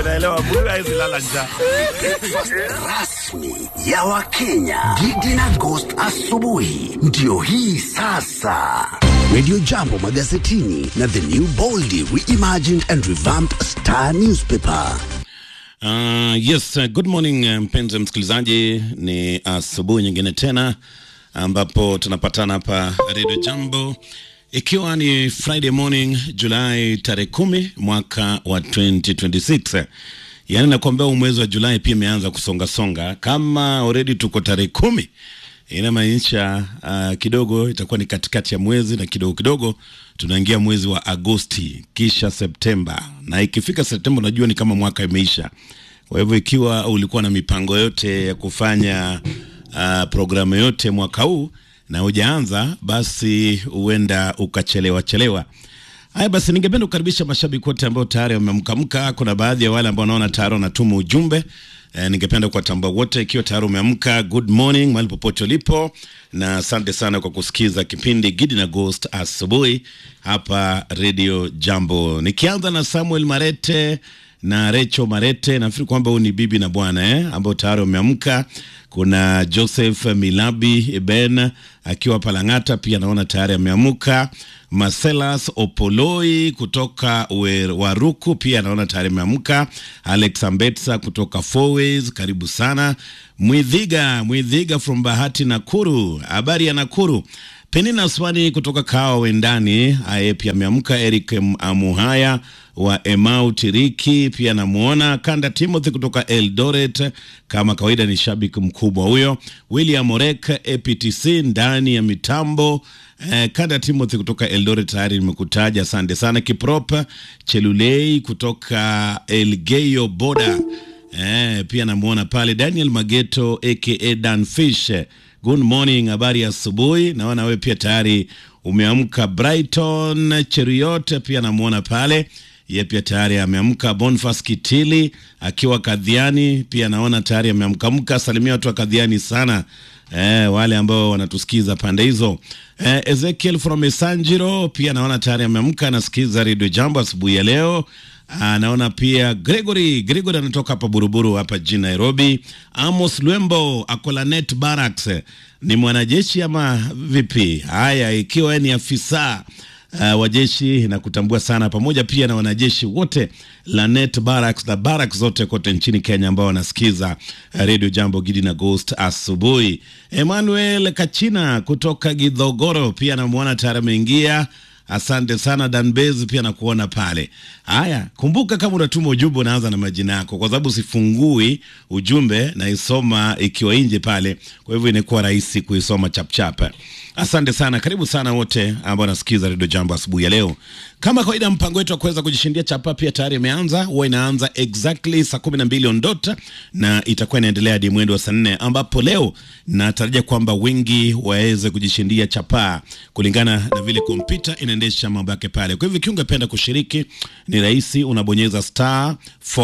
Naelewa mtu hawezi lala njaa. rasmi ya Wakenya. Gigi na Ghost asubuhi ndio hii sasa. Radio Jambo magazetini na the new boldly reimagined and revamped Star newspaper. Uh, yes, uh, good morning uh, mpenzi msikilizaji, ni asubuhi nyingine tena ambapo tunapatana hapa Radio Jambo ikiwa ni Friday morning Julai tarehe kumi mwaka wa 2026. Yaani nakwambia huu mwezi wa Julai pia imeanza kusonga songa, kama already tuko tarehe kumi inamaanisha uh, kidogo itakuwa ni katikati ya mwezi na kidogo kidogo tunaingia mwezi wa Agosti kisha Septemba, na ikifika Septemba unajua ni kama mwaka imeisha. Kwa hivyo ikiwa ulikuwa na mipango yote ya kufanya uh, programu yote mwaka huu na hujaanza, basi huenda ukachelewa chelewa. Haya basi, ningependa kukaribisha mashabiki wote ambao tayari wameamkamka. Kuna baadhi ya wale ambao naona tayari wanatuma ujumbe e, ningependa kuwatambua wote. Ikiwa tayari umeamka, good morning mahali popote ulipo, na asante sana kwa kusikiza kipindi Gidi na Ghost asubuhi hapa Radio Jambo, nikianza na Samuel Marete na Recho Marete. Nafikiri kwamba huu ni bibi na bwana eh, ambao tayari wameamka. Kuna Joseph Milabi Ben akiwa Palang'ata, pia naona tayari ameamuka. Marcelas Opoloi kutoka Wer- Waruku pia naona tayari ameamka. Alex Ambetsa kutoka Fourways, karibu sana. Mwidhiga Mwidhiga from Bahati Nakuru, habari ya Nakuru. Penina Swani kutoka Kawa Wendani, aye pia ameamka. Eric M- Amuhaya wa Emau Tiriki pia namuona. Kanda Timothy kutoka Eldoret, kama kawaida ni shabiki mkubwa huyo. William Orek APTC ndani ya mitambo. Eh, Kanda Timothy kutoka Eldoret tayari nimekutaja, asante sana. Kiprop Chelulei kutoka Elgeyo Boda Eh, pia namuona pale Daniel Mageto aka Dan Fish. Good morning, habari ya asubuhi. Naona wewe pia tayari umeamka. Brighton Cheriot pia namuona pale, ye pia tayari ameamka. Bonfas Kitili akiwa Kadhiani pia naona tayari ameamkamka. Salimia watu wa Kadhiani sana eh, wale ambao wanatusikiza pande hizo. Eh, Ezekiel from Esanjiro pia naona tayari ameamka, anasikiza Radio Jambo asubuhi ya leo. Ah, naona pia Gregory Gregory anatoka hapa Buruburu hapa jijini Nairobi. Amos Lwembo Akolanet Barracks ni mwanajeshi ama vipi? Haya, ikiwa ni afisa uh, wa jeshi na kutambua sana, pamoja pia na wanajeshi wote Lanet Barracks na barracks zote kote nchini Kenya ambao wanasikiza uh, Radio Jambo Gidi na Ghost asubuhi. Emmanuel Kachina kutoka Gidhogoro pia namwona tayari ameingia. Asante sana Danbez, pia nakuona pale. Haya, kumbuka kama unatuma ujumbe unaanza na majina yako, kwa sababu sifungui ujumbe naisoma ikiwa nje pale, kwa hivyo inakuwa rahisi kuisoma chapchap. Asante sana, karibu sana wote ambao nasikiza redio Jambo asubuhi ya leo. Kama kawaida, mpango wetu wa kuweza kujishindia chapa pia tayari imeanza. Huwa inaanza exactly saa kumi na mbili on dot na itakuwa inaendelea hadi mwendo wa saa nne ambapo leo natarajia kwamba wengi waweze kujishindia chapaa kulingana na vile kompyuta inaendesha mambo yake pale. Kwa hivyo ikiwa ungependa kushiriki, ni rahisi, unabonyeza star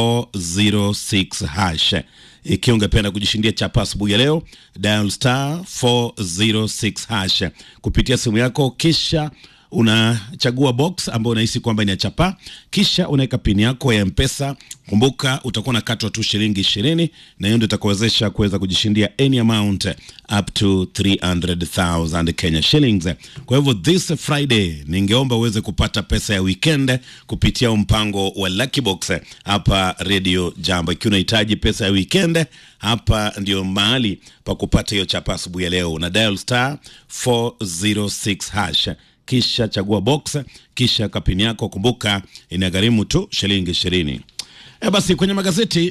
406 hash ikiwa ungependa kujishindia chapa asubuhi ya leo, dial star 406 hash kupitia simu yako, kisha unachagua box ambayo unahisi kwamba ina chapa, kisha unaweka pini yako ya Mpesa. Kumbuka utakuwa na katwa tu shilingi ishirini, na hiyo ndio itakuwezesha kuweza kujishindia any amount up to 300,000 Kenya shillings. Kwa hivyo this Friday ningeomba uweze kupata pesa ya weekend kupitia mpango wa Lucky Box hapa Radio Jambo. Ikiwa unahitaji pesa ya weekend, hapa ndio mahali pa kupata hiyo chapa asubuhi ya leo, na dial star 406 hash kisha chagua box, kisha kapini yako. Kumbuka inagharimu tu shilingi ishirini. E, basi kwenye magazeti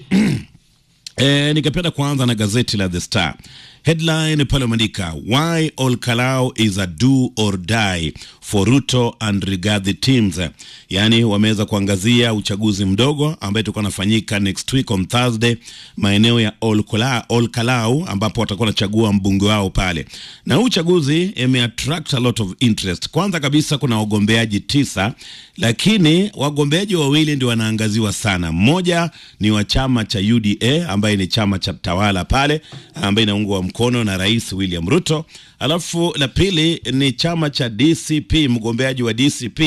E, ningependa kuanza na gazeti la The Star. Headline pale umeandika why Olkalau is a do or die for Ruto and Rigathi teams. Yaani wameweza kuangazia uchaguzi mdogo ambaye utakuwa unafanyika next week on Thursday maeneo ya Olkalau, Olkalau ambapo watakuwa wanachagua mbunge wao pale. Na huu uchaguzi imeattract a lot of interest. Kwanza kabisa kuna wagombeaji tisa, lakini wagombeaji wawili ndio wanaangaziwa sana. Mmoja ni wa chama cha UDA ambaye ni chama cha tawala pale ambaye inaungwa mkono na Rais William Ruto. Alafu la pili ni chama cha DCP, mgombeaji wa DCP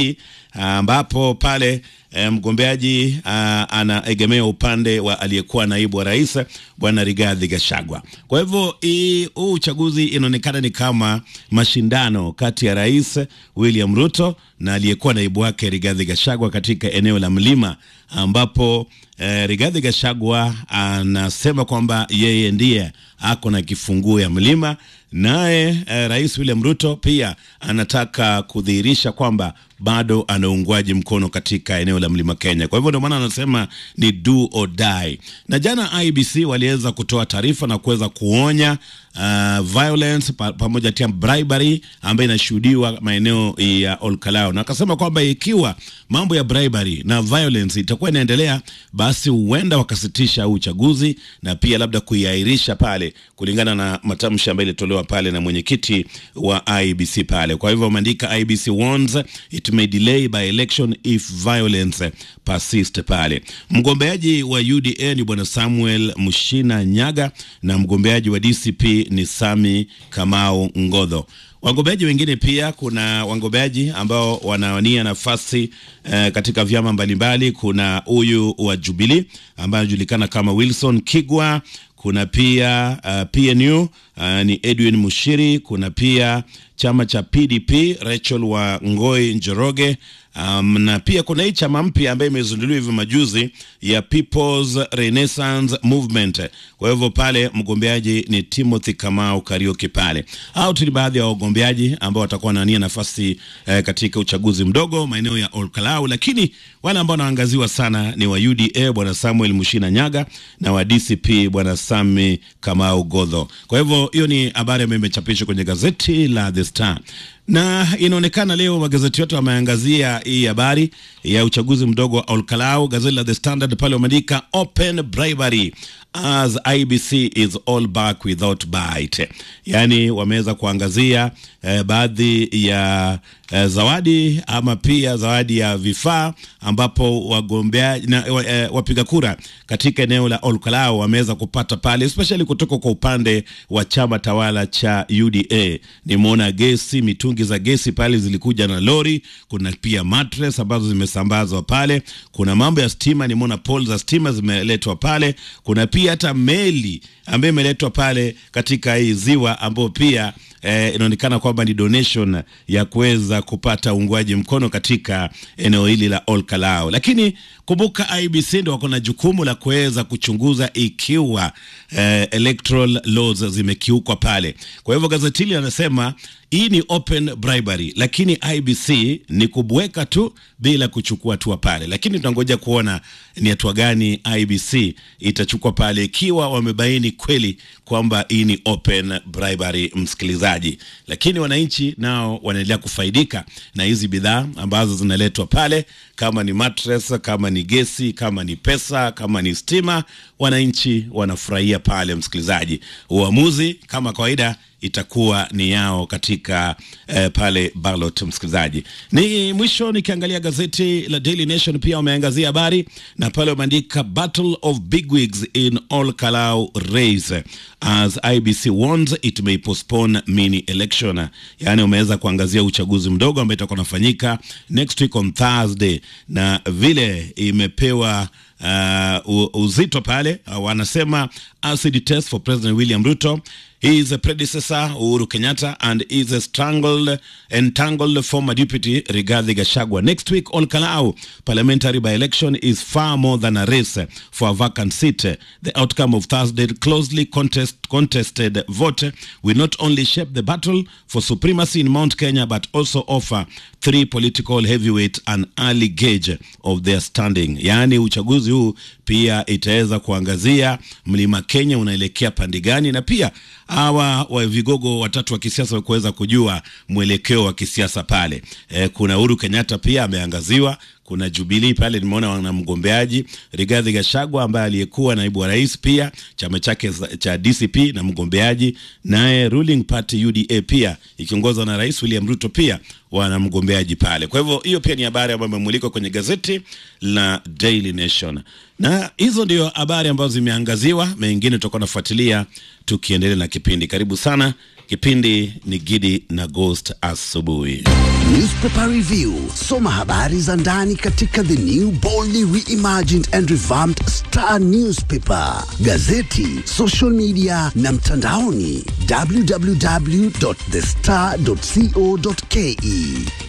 ambapo pale e, mgombeaji a, anaegemea upande wa aliyekuwa naibu wa rais bwana Rigathi Gachagua. Kwa hivyo huu uchaguzi inaonekana ni kama mashindano kati ya rais William Ruto na aliyekuwa naibu wake Rigathi Gachagua katika eneo la mlima ambapo eh, Rigathi Gachagua anasema kwamba yeye ndiye ako na kifunguo ya mlima, naye eh, rais William Ruto pia anataka kudhihirisha kwamba bado ana uungwaji mkono katika eneo la mlima Kenya. Kwa hivyo ndio maana anasema ni do or die. Na jana IBC waliweza kutoa taarifa na kuweza kuonya uh, violence pa, pamoja tia bribery ambayo inashuhudiwa maeneo ya Olkalao, na akasema kwamba ikiwa mambo ya bribery na violence itakuwa inaendelea, basi huenda wakasitisha uchaguzi na pia labda kuiahirisha pale, kulingana na matamshi ambayo ilitolewa pale na mwenyekiti wa IBC pale. Kwa hivyo wameandika IBC warns it may delay by election if violence persist pale. Mgombeaji wa UDA ni bwana Samuel Mushina Nyaga na mgombeaji wa DCP ni Sami Kamau Ngodho. Wagombeaji wengine pia kuna wagombeaji ambao wanawania nafasi eh, katika vyama mbalimbali. Kuna huyu wa Jubilee ambaye anajulikana kama Wilson Kigwa. Kuna pia uh, PNU uh, ni Edwin Mushiri. Kuna pia chama cha PDP Rachel wa Ngoi Njoroge. Um, na pia kuna hii chama mpya ambayo imezinduliwa hivi majuzi ya People's Renaissance Movement. Kwa hivyo pale mgombeaji ni Timothy Kamau Karioki pale. Hao tu ni baadhi ya wagombeaji ambao watakuwa wanania nafasi eh, katika uchaguzi mdogo maeneo ya Olkalau, lakini wale ambao wanaangaziwa sana ni wa UDA bwana Samuel Mushina Nyaga na wa DCP bwana Sami Kamau Godho. Kwa hivyo hiyo ni habari ambayo imechapishwa kwenye gazeti la The Star na inaonekana leo magazeti yote wameangazia hii habari ya uchaguzi mdogo wa Olkalau. Gazeti la The Standard pale wameandika open bribery as IBC is all back without bite, yaani wameweza kuangazia eh, baadhi ya eh, zawadi ama pia zawadi ya vifaa ambapo wagombea na eh, wapiga kura katika eneo la Olkalau wameweza kupata pale, especially kutoka kwa upande wa chama tawala cha UDA. Nimeona gesi, mitungi za gesi pale zilikuja na lori. Kuna pia mattress ambazo zimesambazwa pale. Kuna mambo ya stima, nimeona pole za stima zimeletwa pale. Kuna pia hata meli ambayo imeletwa pale katika hii ziwa ambayo pia eh, inaonekana kwamba ni donation ya kuweza kupata uungwaji mkono katika eneo hili la Olkalau. Lakini kumbuka IBC ndio wako na jukumu la kuweza kuchunguza ikiwa eh, electoral laws zimekiukwa pale. Kwa hivyo gazeti hili anasema hii ni open bribery, lakini IBC ni kubweka tu bila kuchukua hatua pale, lakini tunangoja kuona ni hatua gani IBC itachukua pale, ikiwa wamebaini kweli kwamba hii ni open bribery, msikilizaji. Lakini wananchi nao wanaendelea kufaidika na hizi bidhaa ambazo zinaletwa pale, kama ni mattress, kama ni gesi, kama ni pesa, kama ni stima, wananchi wanafurahia pale, msikilizaji. Uamuzi kama kawaida itakuwa ni yao katika eh, pale ballot msikilizaji. Ni mwisho nikiangalia gazeti la Daily Nation pia wameangazia habari na pale wameandika battle of bigwigs in all Kalau race as IBC warns it may postpone mini election, yaani wameweza kuangazia uchaguzi mdogo ambao itakuwa unafanyika next week on Thursday, na vile imepewa uh, uzito pale uh, wanasema acid test for President William Ruto He is a predecessor Uhuru Kenyatta and is a strangled, entangled former deputy Rigathi Gachagua. Next week on Kalau, parliamentary by-election is far more than a race for a vacant seat. The outcome of Thursday closely contest, contested vote will not only shape the battle for supremacy in Mount Kenya but also offer three political heavyweights an early gauge of their standing. Yaani uchaguzi huu pia itaweza kuangazia mlima Kenya unaelekea pande gani, na pia hawa wa vigogo watatu wa kisiasa wa kuweza kujua mwelekeo wa kisiasa pale. E, kuna Uhuru Kenyatta pia ameangaziwa kuna Jubilee pale, nimeona wana mgombeaji Rigathi Gachagua ambaye aliyekuwa naibu wa rais, pia chama chake cha DCP na mgombeaji, naye ruling party UDA pia ikiongozwa na Rais William Ruto pia wana mgombeaji pale. Kwa hivyo hiyo pia ni habari ambayo imemulikwa kwenye gazeti la Daily Nation, na hizo ndio habari ambazo zimeangaziwa. Mengine tutakuwa nafuatilia tukiendelea na kipindi. Karibu sana Kipindi ni Gidi na Ghost asubuhi. Newspaper Review. Soma habari za ndani katika the new boldly reimagined and revamped Star Newspaper, gazeti, social media na mtandaoni www.thestar.co.ke.